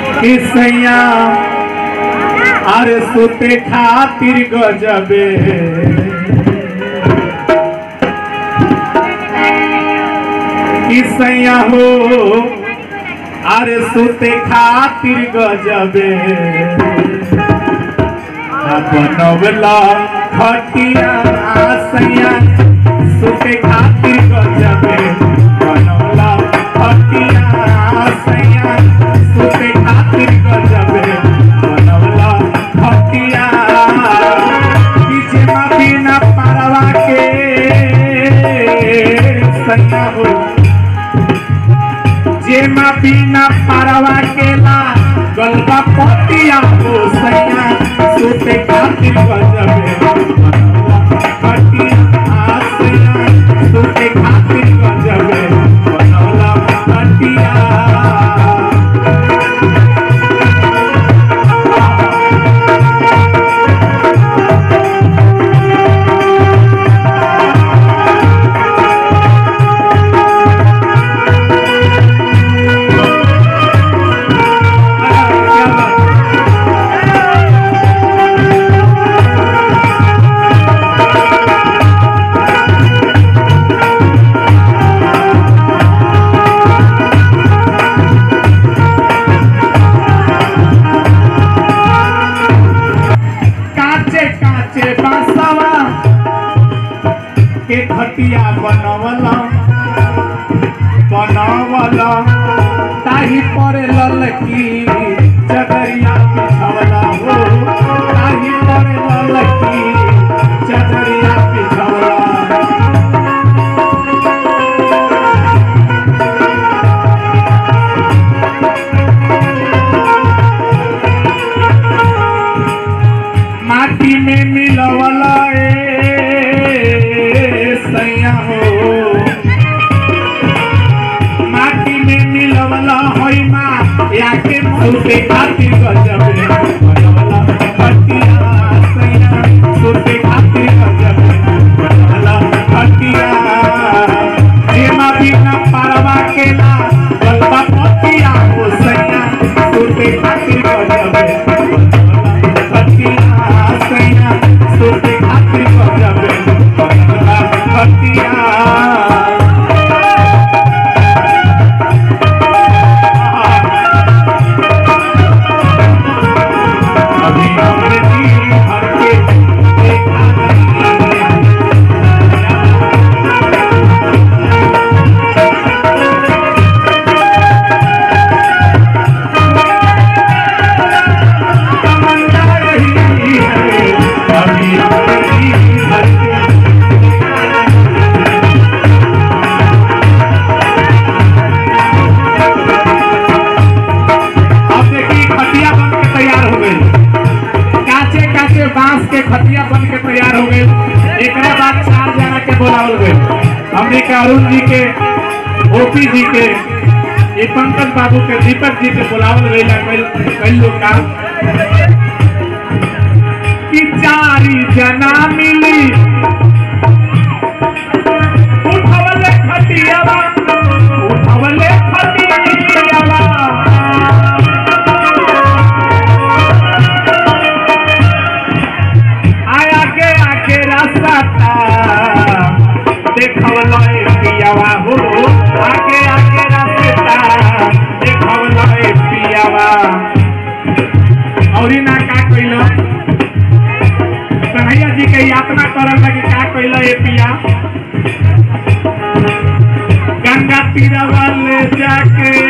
कि सैया अरे सुते खातिर गजबे कि सैया हो अरे सुते खातिर गजबे बनवला खटिया सैया सुते खातिर गजबे बनवला खटिया सैया सुते खातिर गजबे बनवला खटिया पीछे मा बिना पारवा के सैया हो जेमा बिना पारवा केला गलबा पतिया हो सैया सुते खातिर गजबे बनवला खटिया आ सैया सुते खातिर गजबे बनवला खटिया क्या बात काचे काचे बांसवा के खटिया बनवला बनवला ताही पर ललकी चदरिया पिछवला हो ताही पर ललकी चदरिया पिछवला माटी में मिलवला ए सैया हो माटी में मिलवला होई माँ याके सुते खातिर गजबे बनवला खटिया सैया सुते खातिर गजबे बनवला खटिया जेमा बिना पारवा केला गलबा पतिया हो सैया सुते खातिर गजबे बनवला खटिया सैया सुते खातिर गजबे बनवला खटिया अभी हमने दिल भर के देखा नहीं तमन्ना रही है अभी हमने दिल भर के अब देखिए खटिया बन के तैयार हो गई काचे काचे बांस के खटिया बन के तैयार हो गई एक बाद चार जना के बोलावल गई हमने के अरुण जी के ओपी जी के ये पंकज बाबू के दीपक जी के बोलावल गई ला कई कई लोग का कि चारी जना मिली उठवले खटियावा उठवले खटियावा आया के आके रास्ता देखवलो ए पियावा हो आके आके रास्ता देखवलो ए पियावा औरी ना का कइलो कन्हैया जी के यातना करल लगी का कइलो ए पिया गंगा तीरवा ले जाके